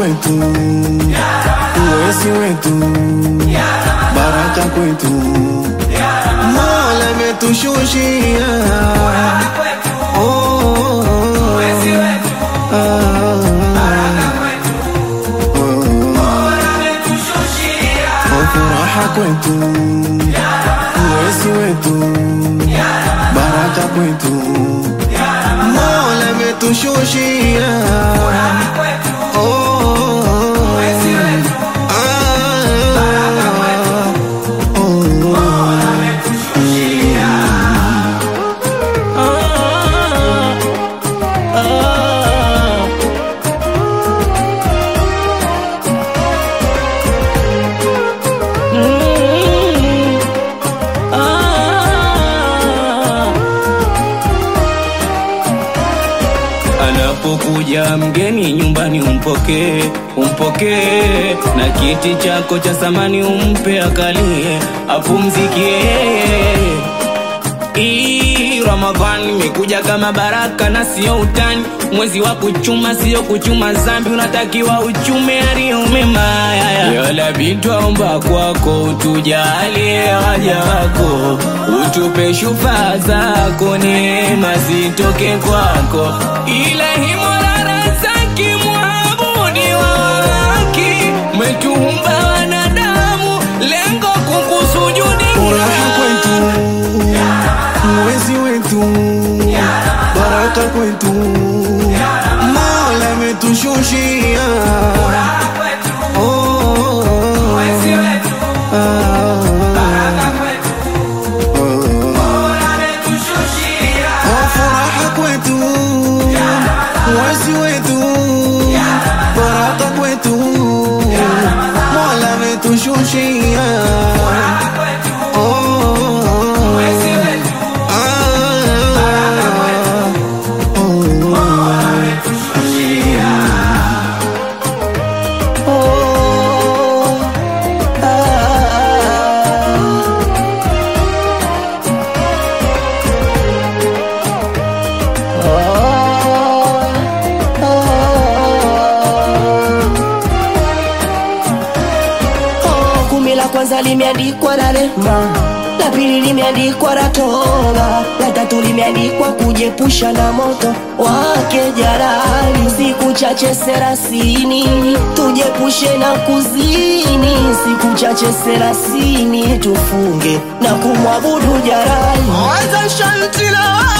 kwetu, uwezi wetu, baraka kwetu, Mola ametushushia Oh, oh, oh. Ah, oh, furaha kwetu, uwezi wetu, baraka kwetu, Mola ametushushia Oh, oh, oh. Ah, oh, oh. Anapokuja mgeni nyumbani umpokee, umpokee na kiti chako cha samani umpe akalie, apumzikie. Hii Ramadhani imekuja kama baraka na sio utani, mwezi wa kuchuma sio kuchuma zambi, unatakiwa uchume yaliyo mema. Yalabi twaomba kwako utujalie waja wako, utupe shufa zako, neema zitoke kwako, ilahi Mola razaki muabudi wa haki, umetuumba wanadamu, lengo kukusujudi Furaha kwetu, mwezi wetu, baraka kwetu, Mola ametushushia Oh, oh, oh. Ah, oh, furaha kwetu, mwezi wetu, baraka kwetu, Mola ametushushia Oh, oh, oh. Oh, kumi la kwanza limeandikwa na rehma, la pili limeandikwa na toba, la tatu limeandikwa kujepusha na moto wake jalali. Siku chache serasini tujepushe na kuzini, siku chache serasini tufunge na kumwabudu jalali. Anza shanti la